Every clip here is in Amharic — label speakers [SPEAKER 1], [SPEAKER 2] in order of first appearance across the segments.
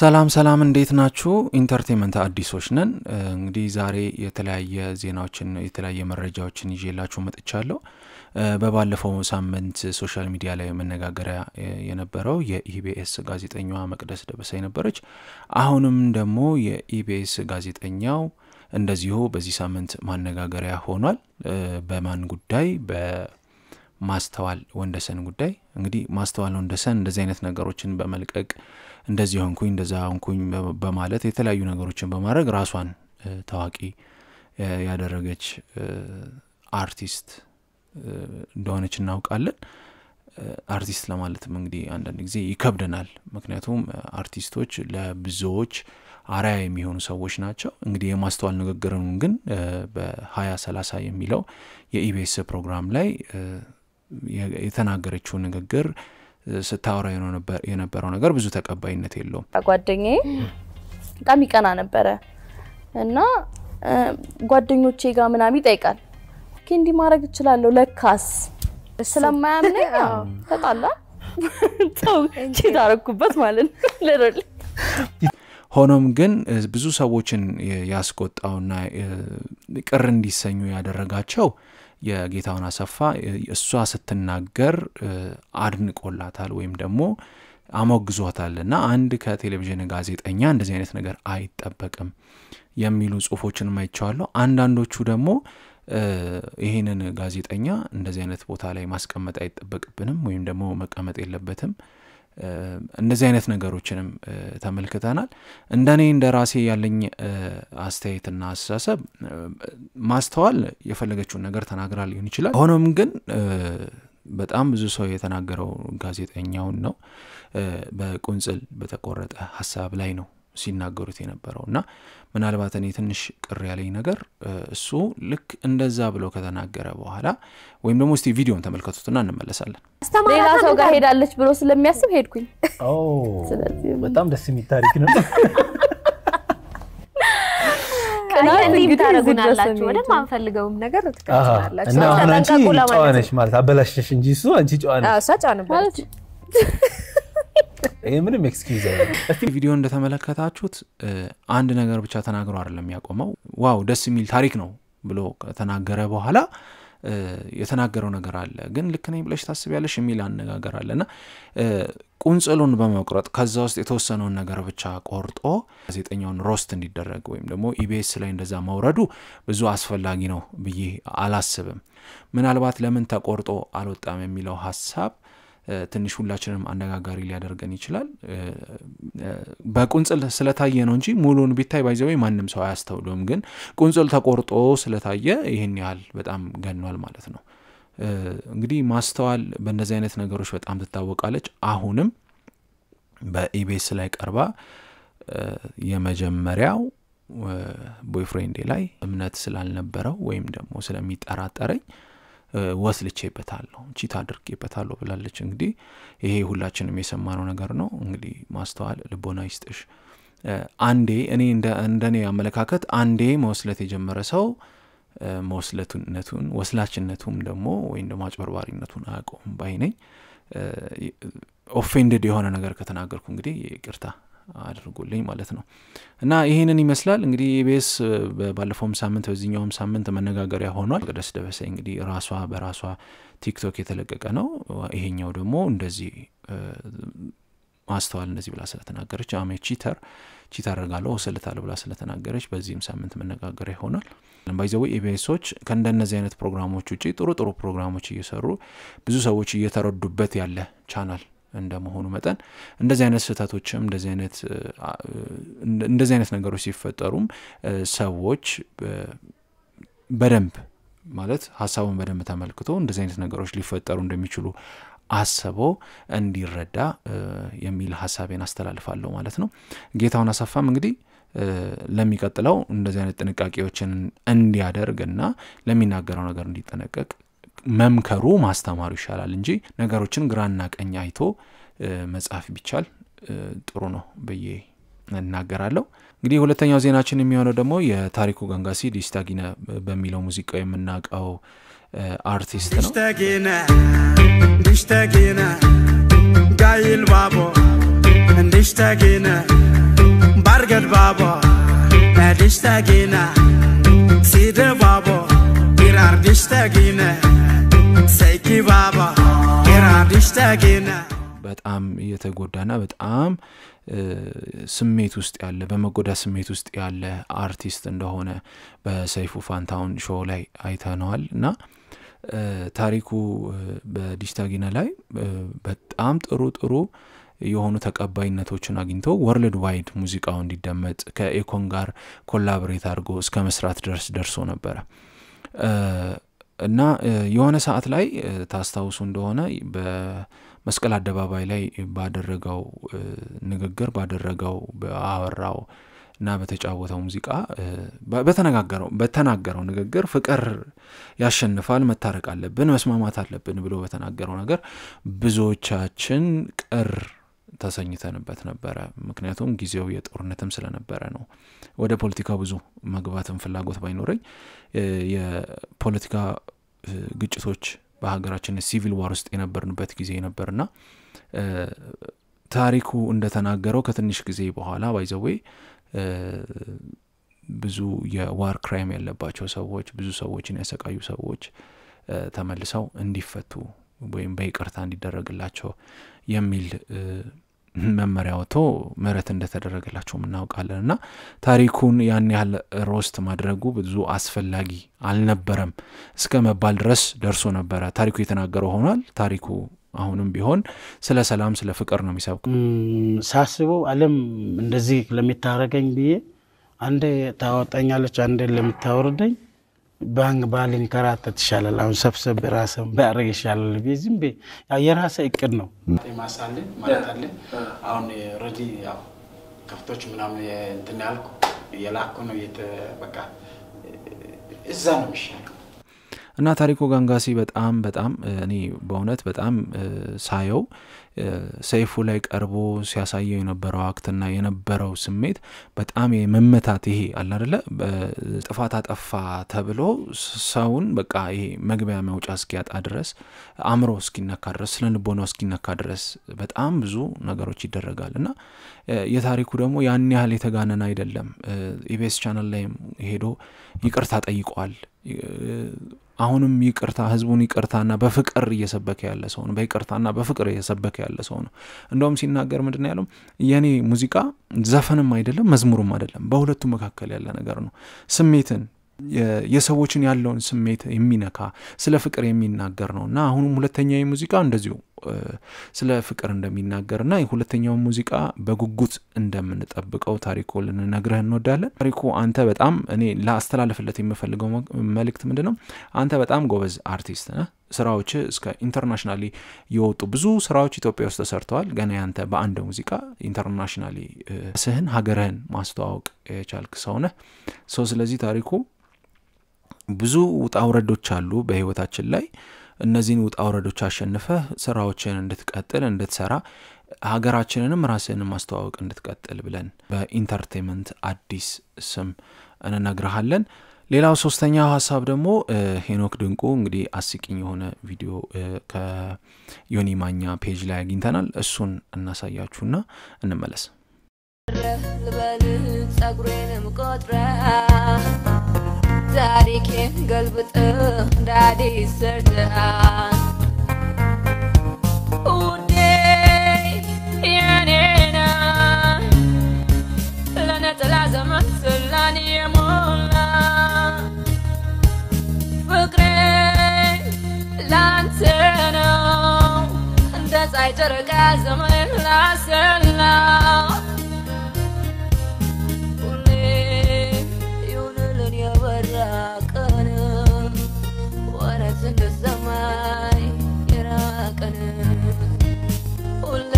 [SPEAKER 1] ሰላም ሰላም፣ እንዴት ናችሁ? ኢንተርቴንመንት አዲሶች ነን። እንግዲህ ዛሬ የተለያየ ዜናዎችን የተለያየ መረጃዎችን ይዤላችሁ መጥቻለሁ። በባለፈው ሳምንት ሶሻል ሚዲያ ላይ መነጋገሪያ የነበረው የኢቢኤስ ጋዜጠኛዋ መቅደስ ደበሳይ ነበረች። አሁንም ደግሞ የኢቢኤስ ጋዜጠኛው እንደዚሁ በዚህ ሳምንት ማነጋገሪያ ሆኗል። በማን ጉዳይ? በማስተዋል ወንደሰን ጉዳይ። እንግዲህ ማስተዋል ወንደሰን እንደዚህ አይነት ነገሮችን በመልቀቅ እንደዚህ ሆንኩኝ እንደዛ ሆንኩኝ በማለት የተለያዩ ነገሮችን በማድረግ ራሷን ታዋቂ ያደረገች አርቲስት እንደሆነች እናውቃለን። አርቲስት ለማለትም እንግዲህ አንዳንድ ጊዜ ይከብደናል። ምክንያቱም አርቲስቶች ለብዙዎች አርአያ የሚሆኑ ሰዎች ናቸው። እንግዲህ የማስተዋል ንግግርን ግን በሀያ ሰላሳ የሚለው የኢቢኤስ ፕሮግራም ላይ የተናገረችው ንግግር ስታወራ የነበረው ነገር ብዙ ተቀባይነት የለውም።
[SPEAKER 2] ጓደኛዬ በጣም ይቀና ነበረ እና ጓደኞቼ ጋር ምናምን ይጠይቃል። ኦኬ እንዲህ ማድረግ እችላለሁ ለካስ ስለማያምነኝ ተጣላ ተው ቺት አደረኩበት ማለት ነው ልረል
[SPEAKER 1] ሆኖም ግን ብዙ ሰዎችን ያስቆጣውና ቅር እንዲሰኙ ያደረጋቸው የጌታውን አሰፋ እሷ ስትናገር አድንቆላታል ወይም ደግሞ አሞግዟታል እና አንድ ከቴሌቪዥን ጋዜጠኛ እንደዚህ አይነት ነገር አይጠበቅም የሚሉ ጽሁፎችን አይቼዋለሁ። አንዳንዶቹ ደግሞ ይህንን ጋዜጠኛ እንደዚህ አይነት ቦታ ላይ ማስቀመጥ አይጠበቅብንም ወይም ደግሞ መቀመጥ የለበትም እንደዚህ አይነት ነገሮችንም ተመልክተናል። እንደኔ እንደ ራሴ ያለኝ አስተያየትና አስተሳሰብ ማስተዋል የፈለገችውን ነገር ተናግራ ሊሆን ይችላል። ሆኖም ግን በጣም ብዙ ሰው የተናገረው ጋዜጠኛውን ነው። በቁንጽል በተቆረጠ ሀሳብ ላይ ነው ሲናገሩት የነበረው እና ምናልባት እኔ ትንሽ ቅር ያለኝ ነገር እሱ ልክ እንደዛ ብሎ ከተናገረ በኋላ ወይም ደግሞ እስቲ ቪዲዮን ተመልከቱትና እንመለሳለን።
[SPEAKER 2] ሌላ ሰው ጋር ሄዳለች ብሎ ስለሚያስብ ሄድኩኝ።
[SPEAKER 3] በጣም ደስ የሚል ታሪክ ነው።
[SPEAKER 4] እንዲህም ታደርጉናላችሁ ወደ ማንፈልገውም ነገር ትቀጥላላችሁ።
[SPEAKER 3] እና አሁን አንቺ
[SPEAKER 4] ተጠንቀቁ
[SPEAKER 3] ጨዋ
[SPEAKER 4] ለማለት
[SPEAKER 3] ነሽ ማለት አበላሽሽ እንጂ እሱ አንቺ ጨዋ ነሽ።
[SPEAKER 4] እሷ ጨዋ ነበረች።
[SPEAKER 3] ይሄ ምንም ኤክስኪውዝ አይደለም።
[SPEAKER 1] እስቲ ቪዲዮ እንደተመለከታችሁት አንድ ነገር ብቻ ተናግሮ አይደለም ያቆመው። ዋው ደስ የሚል ታሪክ ነው ብሎ ከተናገረ በኋላ የተናገረው ነገር አለ። ግን ልክ ነኝ ብለሽ ታስቢያለሽ የሚል አነጋገር አለ እና ቁንጽሉን በመቁረጥ ከዛ ውስጥ የተወሰነውን ነገር ብቻ ቆርጦ ጋዜጠኛውን ሮስት እንዲደረግ ወይም ደግሞ ኢቢኤስ ላይ እንደዛ መውረዱ ብዙ አስፈላጊ ነው ብዬ አላስብም። ምናልባት ለምን ተቆርጦ አልወጣም የሚለው ሀሳብ ትንሽ ሁላችንም አነጋጋሪ ሊያደርገን ይችላል። በቁንጽል ስለታየ ነው እንጂ ሙሉን ቢታይ ባይዘወይ ማንም ሰው አያስተውሉም። ግን ቁንጽል ተቆርጦ ስለታየ ይህን ያህል በጣም ገኗል ማለት ነው። እንግዲህ ማስተዋል በእነዚህ አይነት ነገሮች በጣም ትታወቃለች። አሁንም በኢቢኤስ ላይ ቀርባ የመጀመሪያው ቦይፍሬንዴ ላይ እምነት ስላልነበረው ወይም ደግሞ ስለሚጠራጠረኝ ወስልቼበታለሁ ቺት አድርጌበታለሁ ብላለች። እንግዲህ ይሄ ሁላችንም የሰማነው ነገር ነው። እንግዲህ ማስተዋል ልቦና ይስጥሽ። አንዴ እኔ እንደኔ አመለካከት አንዴ መወስለት የጀመረ ሰው መወስለቱነቱን ወስላችነቱም ደግሞ ወይም ደግሞ አጭበርባሪነቱን አያውቀውም ባይ ነኝ። ኦፌንድድ የሆነ ነገር ከተናገርኩ እንግዲህ ይቅርታ አድርጉልኝ ማለት ነው። እና ይህንን ይመስላል እንግዲህ ኢቢኤስ ባለፈውም ሳምንት በዚህኛውም ሳምንት መነጋገሪያ ሆኗል። መቅደስ ደበሳይ እንግዲህ ራሷ በራሷ ቲክቶክ የተለቀቀ ነው። ይሄኛው ደግሞ እንደዚህ ማስተዋል እንደዚህ ብላ ስለተናገረች አሜ ቺተር ቺት አደርጋለሁ ወስልታለሁ ብላ ስለተናገረች በዚህም ሳምንት መነጋገሪያ ይሆናል። ባይዘዌ ኢቢኤሶች ከእንደነዚህ አይነት ፕሮግራሞች ውጭ ጥሩ ጥሩ ፕሮግራሞች እየሰሩ ብዙ ሰዎች እየተረዱበት ያለ ቻናል እንደመሆኑ መጠን እንደዚህ አይነት ስህተቶችም እንደዚህ አይነት እንደዚህ አይነት ነገሮች ሲፈጠሩም ሰዎች በደንብ ማለት ሀሳቡን በደንብ ተመልክቶ እንደዚህ አይነት ነገሮች ሊፈጠሩ እንደሚችሉ አስቦ እንዲረዳ የሚል ሀሳቤን አስተላልፋለሁ ማለት ነው። ጌታውን አሰፋም እንግዲህ ለሚቀጥለው እንደዚህ አይነት ጥንቃቄዎችን እንዲያደርግ እና ለሚናገረው ነገር እንዲጠነቀቅ መምከሩ ማስተማሩ ይሻላል እንጂ ነገሮችን ግራና ቀኝ አይቶ መጻፍ ቢቻል ጥሩ ነው ብዬ እናገራለሁ። እንግዲህ ሁለተኛው ዜናችን የሚሆነው ደግሞ የታሪኩ ገንጋሲ ዲስታጊነ በሚለው ሙዚቃው የምናውቀው አርቲስት ነው።
[SPEAKER 5] Diştekine, diştekine, gayil babo, diştekine, Argad babo, Adishtagina, Sida babo, Irardishtagina, Seiki babo, Irardishtagina.
[SPEAKER 1] በጣም እየተጎዳና በጣም ስሜት ውስጥ ያለ በመጎዳት ስሜት ውስጥ ያለ አርቲስት እንደሆነ በሰይፉ ፋንታውን ሾው ላይ አይተነዋል እና ታሪኩ በዲሽታጊና ላይ በጣም ጥሩ ጥሩ የሆኑ ተቀባይነቶችን አግኝቶ ወርልድ ዋይድ ሙዚቃው እንዲደመጥ ከኤኮን ጋር ኮላብሬት አድርጎ እስከ መስራት ድረስ ደርሶ ነበረ እና የሆነ ሰዓት ላይ ታስታውሱ እንደሆነ በመስቀል አደባባይ ላይ ባደረገው ንግግር ባደረገው አወራው እና በተጫወተው ሙዚቃ በተነጋገረው በተናገረው ንግግር ፍቅር ያሸንፋል፣ መታረቅ አለብን፣ መስማማት አለብን ብሎ በተናገረው ነገር ብዙዎቻችን ቅር ተሰኝተንበት ነበረ። ምክንያቱም ጊዜው የጦርነትም ስለነበረ ነው። ወደ ፖለቲካ ብዙ መግባትም ፍላጎት ባይኖረኝ የፖለቲካ ግጭቶች በሀገራችን ሲቪል ዋር ውስጥ የነበርንበት ጊዜ ነበርና ታሪኩ እንደተናገረው ከትንሽ ጊዜ በኋላ ባይዘዌ ብዙ የዋር ክራይም ያለባቸው ሰዎች ብዙ ሰዎችን ያሰቃዩ ሰዎች ተመልሰው እንዲፈቱ ወይም በይቅርታ እንዲደረግላቸው የሚል መመሪያ ወጥቶ ምህረት እንደተደረገላቸው እናውቃለን እና ታሪኩን ያን ያህል ሮስት ማድረጉ ብዙ አስፈላጊ አልነበረም እስከ መባል ድረስ ደርሶ ነበረ። ታሪኩ የተናገረው ሆኗል። ታሪኩ አሁንም ቢሆን ስለ ሰላም፣ ስለ ፍቅር ነው የሚሰብኩ።
[SPEAKER 6] ሳስበው ዓለም እንደዚህ ለሚታረገኝ ብዬ አንዴ ታወጣኛለች፣ አንዴ ለምታወርደኝ ባንክ ባልንከራተት ይሻላል። አሁን ሰብሰብ ራስን ባያደርግ ይሻላል ብዬ ዝም ብዬ የራሰ እቅድ ነው ማሳለ ማለት አለ። አሁን ኦልሬዲ ያው ከፍቶች ምናምን እንትን ያልኩ የላኩ ነው በቃ እዛ ነው የሚሻለው።
[SPEAKER 1] እና ታሪኩ ጋንጋሲ በጣም በጣም እኔ በእውነት በጣም ሳየው ሰይፉ ላይ ቀርቦ ሲያሳየው የነበረው አክትና የነበረው ስሜት በጣም የመመታት ይሄ አለ አደለ ጥፋት አጠፋ ተብሎ ሰውን በቃ ይሄ መግቢያ መውጫ እስኪያጣ ድረስ አእምሮ እስኪነካ ድረስ ስለ ልቦናው እስኪነካ ድረስ በጣም ብዙ ነገሮች ይደረጋል እና የታሪኩ ደግሞ ያን ያህል የተጋነን አይደለም። ኢቢኤስ ቻናል ላይም ሄዶ ይቅርታ ጠይቋል። አሁንም ይቅርታ ህዝቡን ይቅርታና በፍቅር እየሰበከ ያለ ሰው ነው። በይቅርታና በፍቅር እየሰበከ ያለ ሰው ነው። እንደውም ሲናገር ምንድን ያለው የእኔ ሙዚቃ ዘፈንም አይደለም መዝሙርም አይደለም፣ በሁለቱ መካከል ያለ ነገር ነው። ስሜትን የሰዎችን ያለውን ስሜት የሚነካ ስለ ፍቅር የሚናገር ነው እና አሁንም ሁለተኛ ሙዚቃ እንደዚሁ ስለ ፍቅር እንደሚናገርና የሁለተኛውን ሙዚቃ በጉጉት እንደምንጠብቀው ታሪኩ ልንነግረህ እንወዳለን። ታሪኩ አንተ በጣም እኔ ላስተላልፍለት የምፈልገው መልእክት ምንድን ነው? አንተ በጣም ጎበዝ አርቲስት ነህ። ስራዎች እስከ ኢንተርናሽናሊ የወጡ ብዙ ስራዎች ኢትዮጵያ ውስጥ ተሰርተዋል። ገና ያንተ በአንድ ሙዚቃ ኢንተርናሽናሊ ስህን ሀገርህን ማስተዋወቅ የቻልክ ሰው ነህ። ሰው ስለዚህ ታሪኩ ብዙ ውጣ ውረዶች አሉ በህይወታችን ላይ እነዚህን ውጣ ውረዶች አሸንፈህ ስራዎችን እንድትቀጥል እንድትሰራ ሀገራችንንም ራስህን ማስተዋወቅ እንድትቀጥል ብለን በኢንተርቴንመንት አዲስ ስም እንነግርሃለን። ሌላው ሶስተኛው ሀሳብ ደግሞ ሄኖክ ድንቁ እንግዲህ አስቂኝ የሆነ ቪዲዮ ከዮኒ ማኛ ፔጅ ላይ አግኝተናል። እሱን እናሳያችሁና እንመለስ።
[SPEAKER 7] ልበል ጸጉሬንም ቆጥረ ታሪኬን ገልብጥ እንደ አዲስ ሰርተሃል ውዴ የኔ ነህ ለነጠላ ዘመን ስላን የሞላ ፍቅሬ ላንተ ነው እንደ ፀሐይ ጨረቃ ዘመን ላሰላው የበራ ቀን ወረት እንደ ሰማይ የራቀን ሁሌ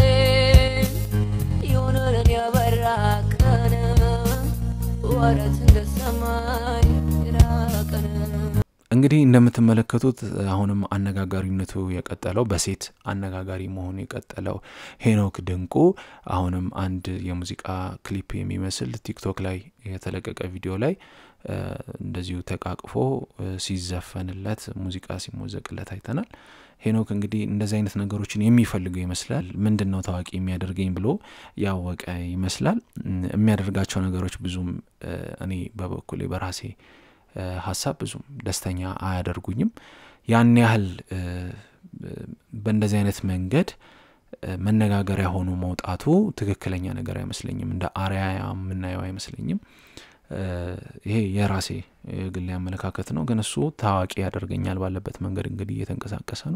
[SPEAKER 7] ይሁንልን የበራ ቀን ወረት እንደ ሰማይ የራቀን
[SPEAKER 1] እንግዲህ እንደምትመለከቱት አሁንም አነጋጋሪነቱ የቀጠለው በሴት አነጋጋሪ መሆኑ የቀጠለው ሄኖክ ድንቁ አሁንም አንድ የሙዚቃ ክሊፕ የሚመስል ቲክቶክ ላይ የተለቀቀ ቪዲዮ ላይ እንደዚሁ ተቃቅፎ ሲዘፈንለት ሙዚቃ ሲሞዘቅለት አይተናል። ሄኖክ እንግዲህ እንደዚህ አይነት ነገሮችን የሚፈልገው ይመስላል። ምንድን ነው ታዋቂ የሚያደርገኝ ብሎ ያወቀ ይመስላል። የሚያደርጋቸው ነገሮች ብዙም እኔ በበኩሌ በራሴ ሀሳብ ብዙም ደስተኛ አያደርጉኝም። ያን ያህል በእንደዚህ አይነት መንገድ መነጋገሪያ ሆኖ መውጣቱ ትክክለኛ ነገር አይመስለኝም። እንደ አርያ የምናየው አይመስለኝም። ይሄ የራሴ የግሌ አመለካከት ነው። ግን እሱ ታዋቂ ያደርገኛል ባለበት መንገድ እንግዲህ እየተንቀሳቀሰ ነው።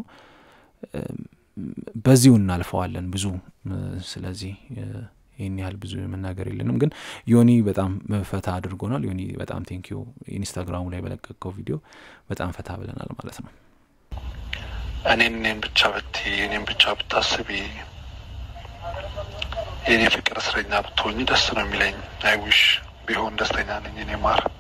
[SPEAKER 1] በዚሁ እናልፈዋለን ብዙ ስለዚህ ይህን ያህል ብዙ መናገር የለንም። ግን ዮኒ በጣም ፈታ አድርጎናል። ዮኒ በጣም ቴንኪዩ። ኢንስታግራሙ ላይ በለቀቀው ቪዲዮ በጣም ፈታ ብለናል ማለት ነው።
[SPEAKER 8] እኔን እኔን ብቻ ብት እኔን ብቻ ብታስቢ የእኔ ፍቅር እስረኛ ብትሆኝ ደስ ነው የሚለኝ። አይዊሽ ቢሆን ደስተኛ ነኝ እኔ ማር